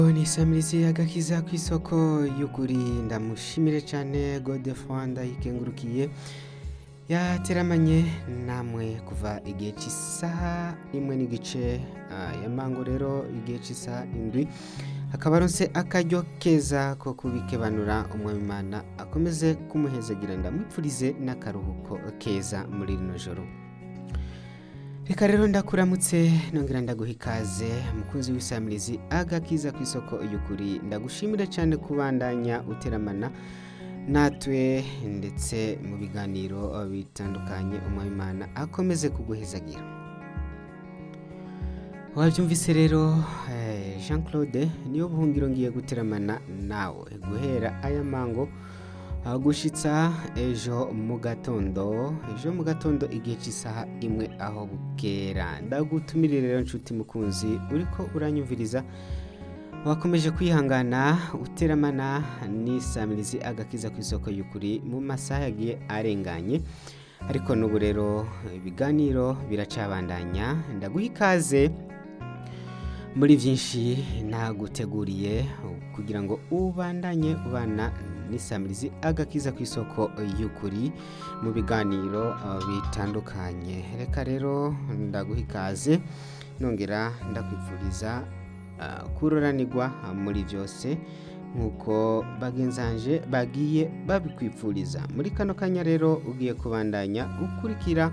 ni samirizi agakiza ku isoko y'ukuri ndamushimire cyane godefroid ndayikengurukiye yateramanye namwe kuva igihe cy'isaha imwe n'igice ah, ya mango rero igihe cy'isaha indwi akaba aronse akaryo keza ko kubikebanura umwamimana akomeze kumuhezagira ndamwipfurize n'akaruhuko keza muri rino joro reka rero ndakuramutse nongera ndaguha ikaze mukunzi w'isamirizi agakiza ku isoko y'ukuri ndagushimire cyane kubandanya uteramana natwe ndetse mu biganiro bitandukanye umwamimana akomeze kuguhezagira wabyumvise rero eh, jean claude niyo buhungiro ngiye guteramana nawe guhera aya mango aho gushitsa ejo mu gatondo ejo mu gatondo igihe cy'isaha imwe aho bukera ndagutumirire rero nshuti mukunzi uriko uranyumviriza wakomeje kwihangana uteramana n'isamirizi agakiza ku isoko y'ukuri mu masaha yagiye arenganye ariko n'ubu rero ibiganiro biracabandanya ndaguha ikaze muri byinshi naguteguriye kugira ngo ubandanye ubana n'isamirizi agakiza ku isoko y'ukuri mu biganiro uh, bitandukanye reka rero ndaguha ikaze nongera ndakwifuriza uh, kuroranirwa uh, muri byose nk'uko bagenzanje bagiye babikwifuriza muri kano kanya rero ugiye kubandanya ukurikira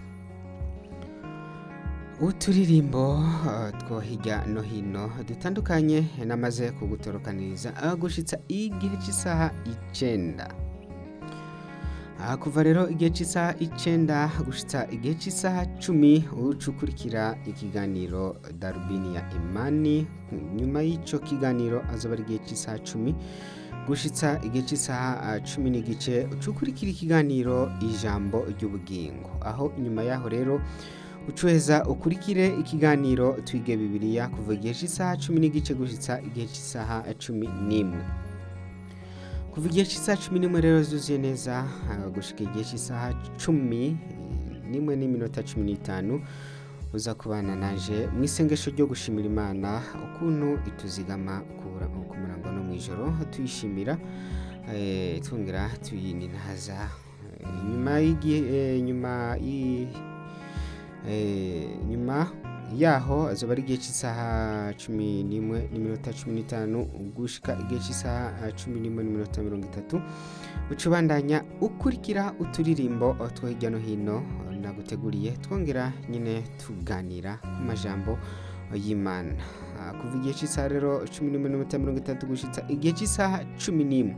uturirimbo uh, two hirya no hino dutandukanye namaze kugutorokaniriza aho gushitsa igihe cy'isaha icenda aha kuva rero igihe cy'isaha icenda gushitsa igihe cy'isaha cumi uca ukurikira ikiganiro darubini ya imani nyuma y'icyo kiganiro azoba ari igihe cy'isaha cumi gushitsa igihe cy'isaha uh, cumi n'igice uca ukurikira ikiganiro ijambo ry'ubugingo aho nyuma yaho rero ucuheza ukurikire ikiganiro twige bibiliya kuva igihe cy'isaha cumi n'igice gushitsa igihe cy'isaha cumi n'imwe kuva igihe cy'isaha cumi n'imwe rero zuzuye neza ah, gushika igihe cy'isaha cumi n'imwe n'iminota cumi n'itanu uza kubana naje mu isengesho ryo gushimira imana ukuntu ituzigama kubura- ku murango no mu ijoro tuyishimira eh, twongera tuyininahaza Eh, nyuma y'igihe eh, nyuma y'i Eh, nyuma yaho azoba ari igihe cy'isaha cumi n'imwe n'iminota cumi n'itanu gushika igihe cy'isaha ah, cumi n'imwe n'iminota mirongo itatu uca ubandanya ukurikira uturirimbo oh, two hirya no hino oh, naguteguriye twongera nyine tuganira ku majambo oh, y'imana Ah, kuva igihe cy'isaha rero cumi n'imwe n'iminota mirongo itatu gushitsa igihe cy'isaha cumi n'imwe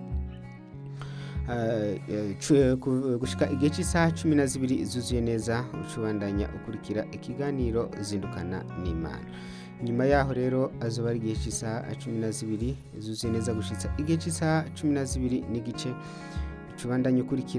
gushika igihe cy'isaha cumi na zibiri zuzuye neza ucubandanya ukurikira ikiganiro zindukana n'imana nyuma yaho rero azoba ari igihe cy'isaha cumi na zibiri zuzuye neza gushitsa igihe cy'isaha cumi na zibiri n'igice ucubandanya ukurikira